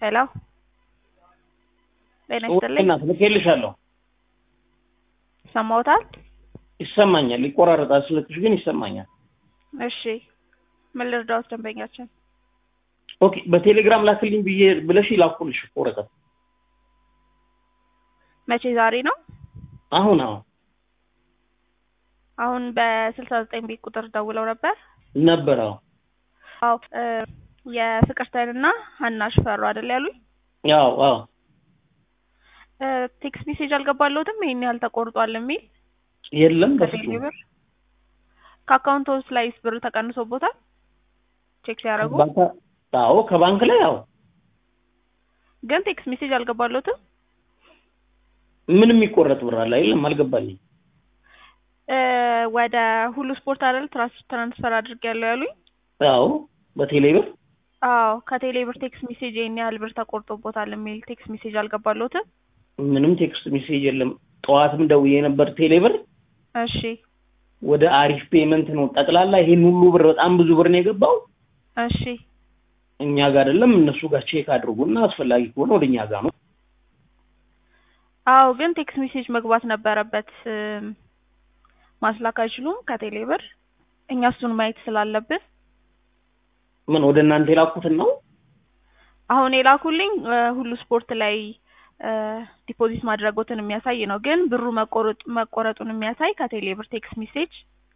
ሄሎ ጤና ይስጥልኝ። እናት ልኬልሻለሁ። ሰማውታል? ይሰማኛል። ይቆራረጣል ስልክሽ ግን ይሰማኛል። እሺ ምን ልርዳዎት ደንበኛችን? ኦኬ በቴሌግራም ላክልኝ ብዬ ብለሽ ላኩልሽ እኮ ወረቀት መቼ ዛሬ ነው? አሁን አሁን አሁን በስልሳ ዘጠኝ ቤት ቁጥር ደውለው ነበር። ነበረ አዎ እ የፍቅርተንና ሀና ሽፈሩ አይደል ያሉኝ? ያው አዎ እ ቴክስት ሜሴጅ አልገባለሁትም ይሄን ያህል ተቆርጧል የሚል የለም ከቴሌ በፍጹም ብር ከአካውንቶስ ላይስ ብር ተቀንሶቦታል? ቼክ ሲያደርጉ ባንካ- አዎ ከባንክ ላይ ያው ግን ቴክስት ሜሴጅ አልገባለሁትም። ምንም የሚቆረጥ ብር አለ የለም አልገባልኝ እ ወደ ሁሉ ስፖርት አይደል ትራንስ ትራንስፈር አድርጌያለሁ ያሉኝ? አዎ በቴሌ ብር አዎ ከቴሌ ብር ቴክስት ሜሴጅ ይሄን ያህል ብር ተቆርጦቦታል የሚል ቴክስት ሜሴጅ አልገባለሁትም። ምንም ቴክስት ሜሴጅ የለም ጠዋትም ደውዬ ነበር ቴሌ ብር እሺ ወደ አሪፍ ፔመንት ነው ጠቅላላ ይሄን ሁሉ ብር በጣም ብዙ ብር ነው የገባው እሺ እኛ ጋር አይደለም እነሱ ጋር ቼክ አድርጉና አስፈላጊ ከሆነ ወደ እኛ ጋር ነው አዎ ግን ቴክስት ሜሴጅ መግባት ነበረበት። እም፣ ማስላክ አይችሉም ከቴሌ ብር እኛ እሱን ማየት ስላለብን ምን ወደ እናንተ የላኩትን ነው አሁን የላኩልኝ እ ሁሉ ስፖርት ላይ እ ዲፖዚት ማድረጎትን የሚያሳይ ነው። ግን ብሩ መቆረጥ መቆረጡን የሚያሳይ ከቴሌ ብር ቴክስት ሜሴጅ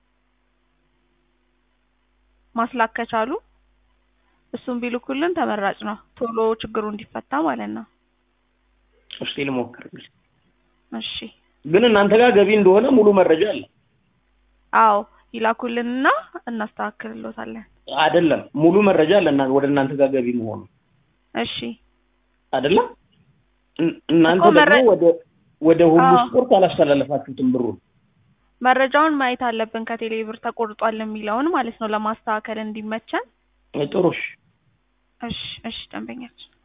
ማስላክ ከቻሉ እሱን ቢልኩልን ተመራጭ ነው። ቶሎ ችግሩ እንዲፈታ ማለት ነው። እስቲ ልሞክር እሺ ግን እናንተ ጋር ገቢ እንደሆነ ሙሉ መረጃ አለ አዎ ይላኩልንና እናስተካክልሎታለን። አይደለም ሙሉ መረጃ አለ እና ወደ እናንተ ጋር ገቢ መሆኑ እሺ አይደለም እን- እናንተ እኮ ደግሞ መረ- ወደ ወደ ሁሉ አዎ። ስፖርት አላስተላለፋችሁትም ብሩን መረጃውን ማየት አለብን ከቴሌ ብር ተቆርጧል የሚለውን ማለት ነው ለማስተካከል እንዲመቸን። ጥሩሽ እሺ እሺ ደንበኛችን